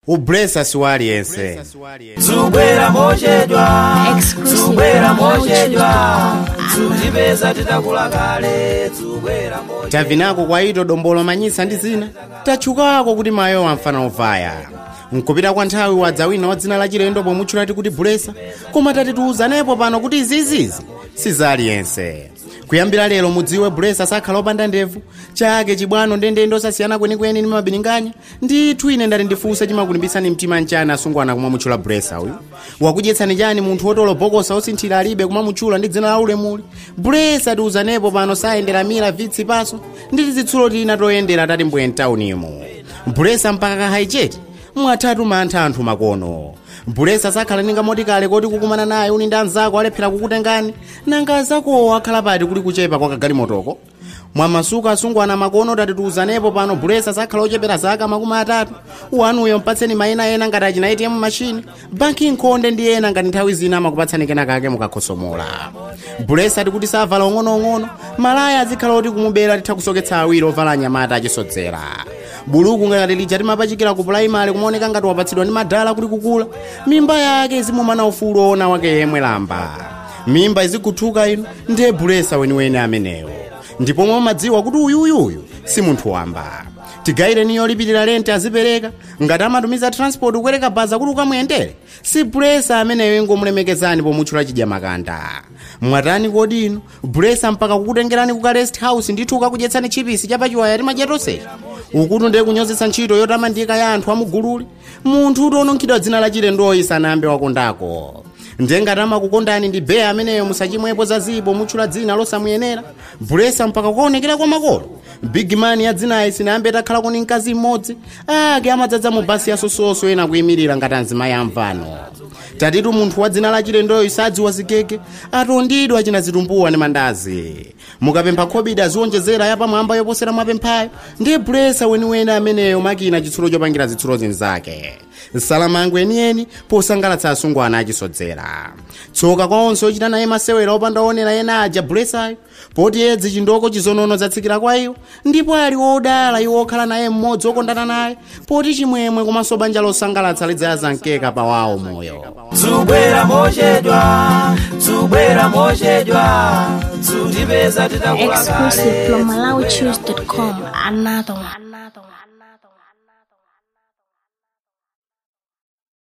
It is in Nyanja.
ubresa siwaliyense zubwera mochedwa Exclusive zubwera from mochedwa Lounge.com. zutipeza titakula kale zubwera mochedwa tavinako kwa ito dombolo manyisa ndi zina tatchukako kuti mayo wamfana ovaya nkupita kwa nthawi wadzawina wa dzina la chilendo pomutchulati kuti bulesa koma tatitiuzanepo pano kuti izizizi sizaliyense kuyambira lero mudziwe bulesa sakhala opanda ndevu chake chibwano ndendende osasiyana kwenikweni ndi mabininganya ndithu ine ndati ndifunse chimakulimbitsani mtima nchani asungwana kumamutchula bulesa uyu wakudyetsani chani munthu wotolo bokosa osinthira alibe kumamutchula ndi dzina la ulemuli bulesa tiuzanepo pano sayendera mira vitsi paso ndi tizitsulo tina toyendera tati mbwe mtaunimo bulesa mpaka kahaicheti mwatatu mantha anthu makono bulesa sakhala ninga motikale koti kukumana naye uni ndi anzako alephera kukutengani nanga azakowo akhala pati kuli kuchepa kwa kagalimoto mwamasuka asungwana makono tatitiuzanepo pano bulesa sakhala ochepera zaka makumi atatu wanuyo mpatseni mayina ena ngati achina atm machine banki nkhonde ndi ena ngati nthawi zina amakupatsani kena kake mukakhosomola bulesa tikuti savala ong'onoong'ono malaya azikhala oti kumubera titha kusoketsa awiri ovala anyamata achisodzera buluku ngati lija timapachikira ku pulaimali kumaoneka ngati wapatsidwa ndi madala kuti kukula mimba yake izimumana ufulu ona wake yemwe lamba mimba izikuthuka ino ndiye bulesa weniweni amenewo ndipo mumadziwa kuti uyuyuyu si munthu wamba tigayireni yolipirira lente azipereka ngati amatumiza transport kupereka baza kuti ukamuyendere si bulesa ameneyo ingomulemekezani pomutchula chidya makanda mwatani kodi ino bulesa mpaka kukutengerani kuka rest house ndithu ukakudyetsani chipisi chapachiwaya timadya tonsechi ukuti ndiye kunyozetsa ntchito yotamandika ya anthu amugululi munthu utonunkhidwa dzina la chilendoyi sanayambe wakondako ndiye ngati amakukondani ndi beya ameneyo musachimwepo zazipo mutchula dzina losamuyenera bulesa mpaka kukaonekera kwa makolo bigimani ya dzinayi sinayambe takhala kuni mkazi mmodzi ake amadzadza mu basi yasososo ena kuyimirira ngati anzimayi amvano tatitu munthu wa dzina la chilendoyo sadziwa zigege atondidwa achina zitumbuwa ndi mandazi mukapempha khobidi aziwonjezera yapamwamba yoposera mwapemphayo ndiye bulesa weniweni ameneyo makina chitsulo chopangira zitsulo zinzake nsalamango enieni posangalatsa asungwana achisodzera tsoka kwa onse ochita naye masewera opanda onera ena aja bulesayo poti edzi chindoko chizonono zatsikira kwa iwo ndipo ali wodala iwo okhala naye mmodzi okondana naye poti chimwemwe komanso banja losangalatsa lidzayaza mkeka pawawo moyo zubwera mochedwa zubwera mochedwa zutipeza titakula Exclusive kale from MalawiChoose.com. Another one. Another one.